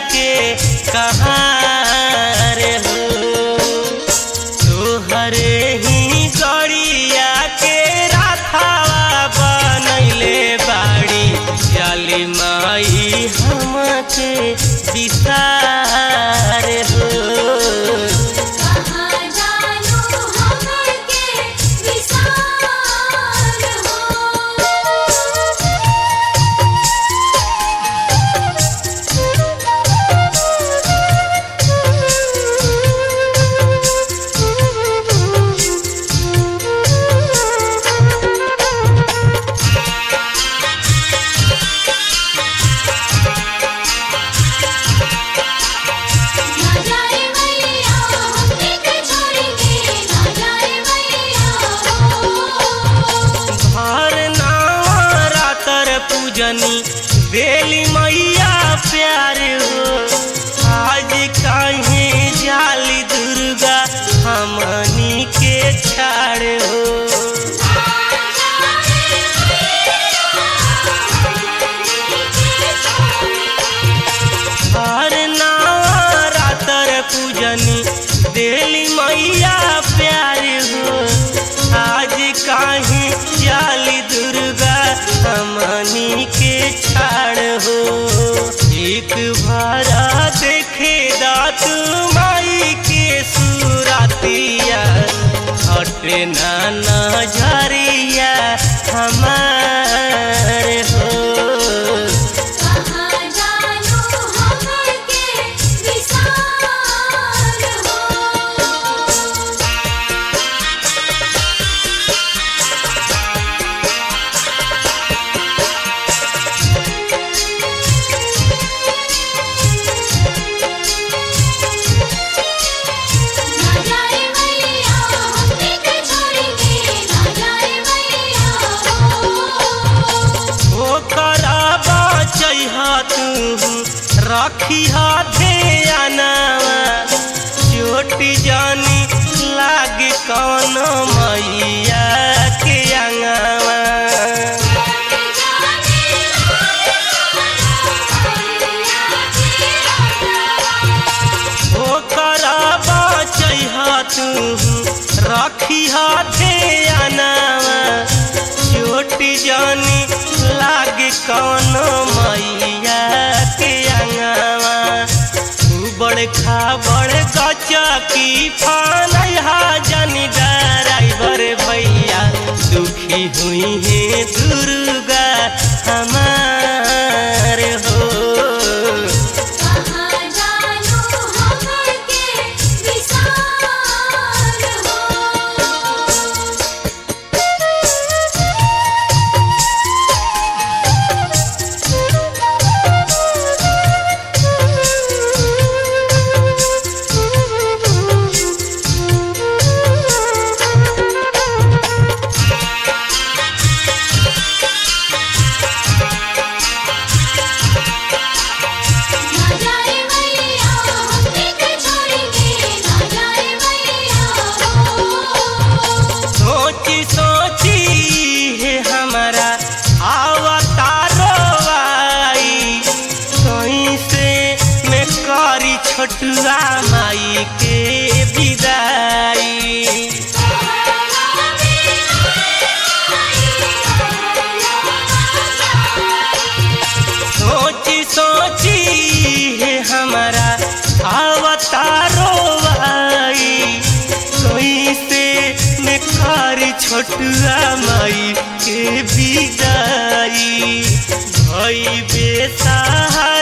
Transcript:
के कहाँ रे हो तोहरे ही गड़िया के राथावा बनैले बाड़ी जाली माई हमके विसार हो कहाँ जानू हमके विसार ना जाए मैया हमके के छोड़ के ना जाए मैया हर रातर पूजनी बेली मैया प्यार हो आज काहे जाली दुर्गा हमनी के छाड़ हो हर रातर पूजनी बेली मैया प्यार हो आज काहे जाली दुर्गा हमनी के छाड़ हो एक भारा देखे दात माई के सुरातिया हटे ना नजरिया हमार हो कहाँ जानू हमके विसार हो ना जाए मैया हमके के छोड़ के ना जाए मैया ओ कराबा चैहा तू रखी हाथे आनावा चोटी जानी लाग कौन मैया के अंगावा ओ कराबा चैहा तू रखी हाथे आनावा चोटी जानी लाग कौन मैया के अंगावा बड़ खा बड़ गचा की फानहा जानी ड्राइवर भैया दुखी हुई है दुर्गा हमार हो कहाँ जानू हमके विसार हो ना जाए मैया हमके के छोड़ के ना जाए मैया सोची सोची है हमारा अवतारो आई कहीं से मैं करी छोटुआ माई के विदाई सोची सोची है हमारा अवतारो आई कोई से मैं कारी छोटुआ माई के विदाई भई बेसहारा